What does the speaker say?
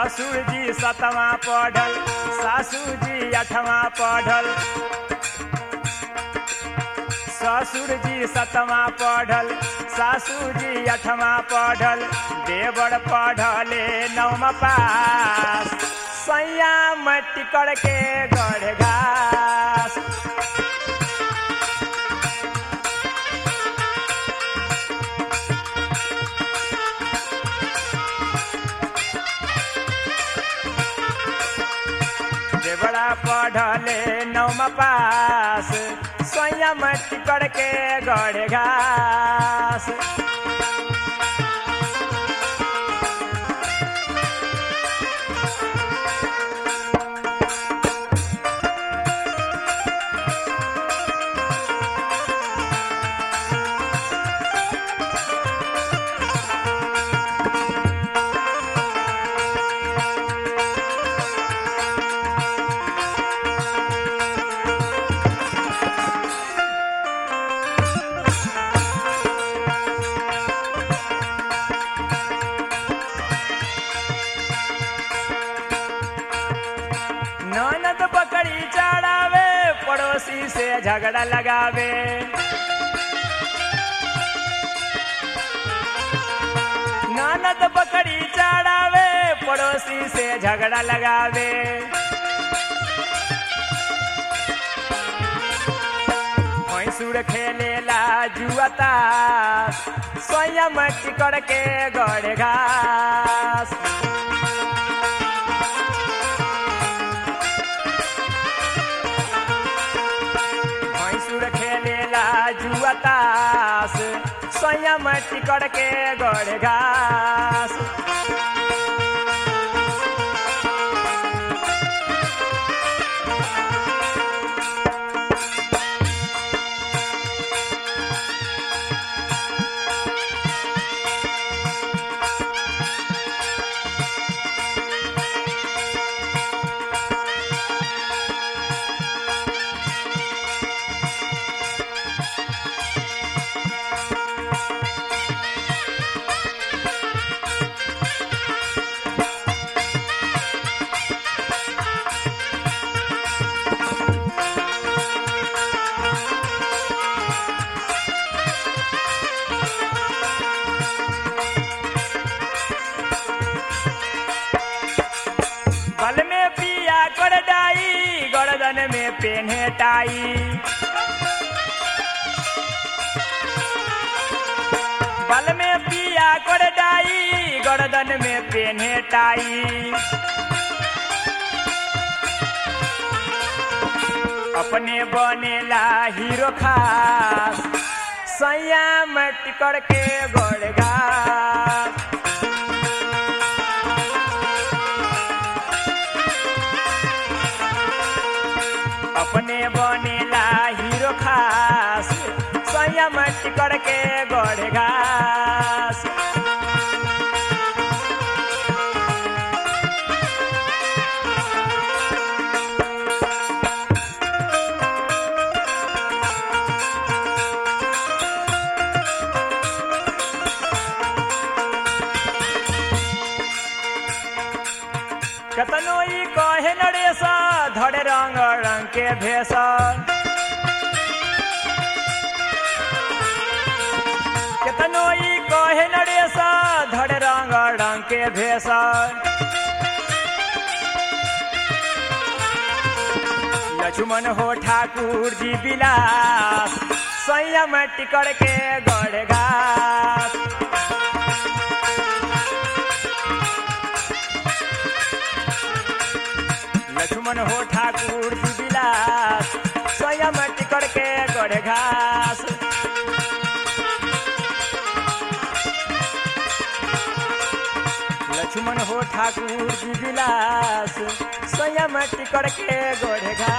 ससुर जी सतवा पढ़ल सासू जी अठवा पढ़ल ससुर जी सतवा पढ़ल सासू जी अठवा पढ़ल देवर पढ़ले नवम पास सैया मट्टी करके गढ़ घास देवड़ा पढ़ले नवम पास सैया मट्टी करके गढ़ घास ननद बकरी चढ़ावे पड़ोसी से झगड़ा लगावे ननद बकरी चढ़ावे पड़ोसी से झगड़ा लगावे भैंसुर खेलेला जुआता स्वयं टिकड़ के गढ़ घास भैंसुर खेलेला जुआतास स्वयं टिकड़ के गढ़ घास बल में पिया कर डाई गर्दन में पेन्हे टाई बल में पिया कर डाई गर्दन में पेन्हे टाई अपने बनेला हीरो खास सैया में टिकड़ के गड़ घास अपने बनेला हीरो खास स्वयं टिकड़ के गढ़ घास कतनो ई कहे नरेश धड़े रंग रंग के भेष केतनो ई कहे नरेश धड़े रंग रंग के भेष लक्ष्मण हो ठाकुर जी बिलास संयम टिकड़ के गढ़ घास लक्ष्मण हो ठाकुर जी बिलास स्वयं टिकड़ के गढ़ घास लक्ष्मण हो ठाकुर जी बिलास स्वयं टिकड़ के गढ़ घास